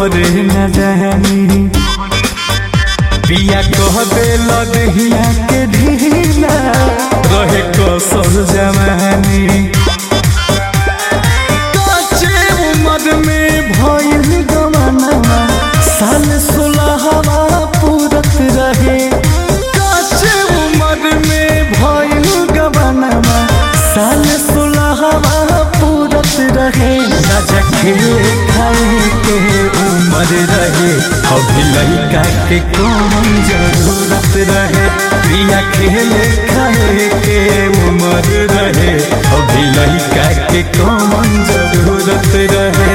तोहरे न जानी पिया कह दे लदहिया के ढीला रहे कसर जवानी काचे उम्र में भइल गमनवा साल सोलहवा पूरत रहे काचे उम्र में भइल गमनवा साल सोलहवा पूरत रहे राजा खेले खाए के उम्र रहे अभी लड़का के कौन जरूरत रहे प्रिया खेले खाए के उम्र रहे अभी लड़का के कौन जरूरत रहे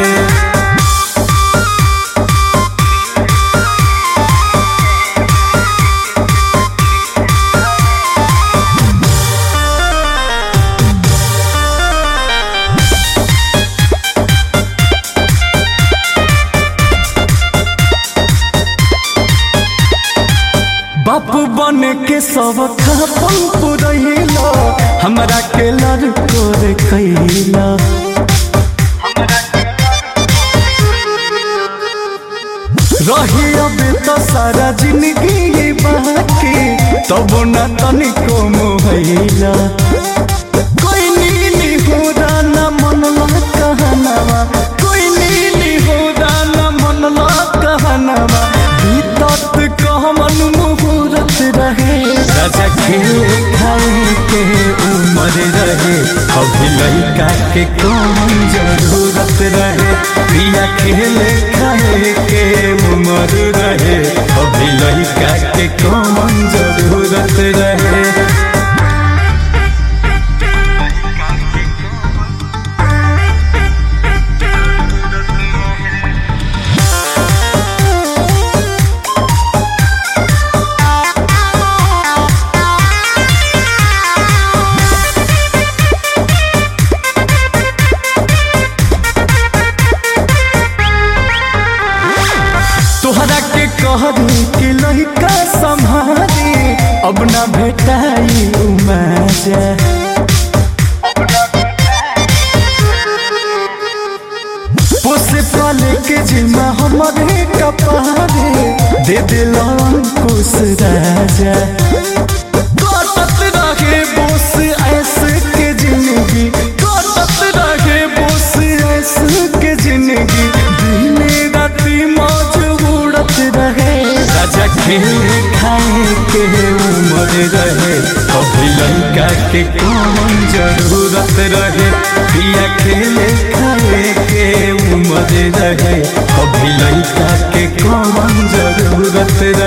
बाप बन के सब खापन पुरैला हमरा के लड़को रे कैला रही अब तो सारा जिंदगी बाकी तब न तनिको मोहैला कोई नीली हो न मनला कहनवा कोई नीली हो न मनला कहनवा बीतत कहमन मुहूर्त रहे राजा खेले खाए के उम्र रहे अभी लड़का के कौन जरूरत रहे प्रिया खेले खाए के उम्र रहे अभी लड़का के कौन जरूरत रहे तोहरा के कहरी कि लड़का संभारी अब ना भेटाई मजा पोसे पाले के जिम्मा हमारे कपारे दे दिल अंकुश राजा कटत रहे बोस ऐसे के जिंदगी कटत रहे बोस ऐसे के जिंदगी दिने राती मौज उड़त रहे राजा खेले खाए के उम्र रहे अभी लड़का के कौन जरूरत रहे पिया खेले खाए के उम्र रहे अभी लड़का के कौन जरूरत रहे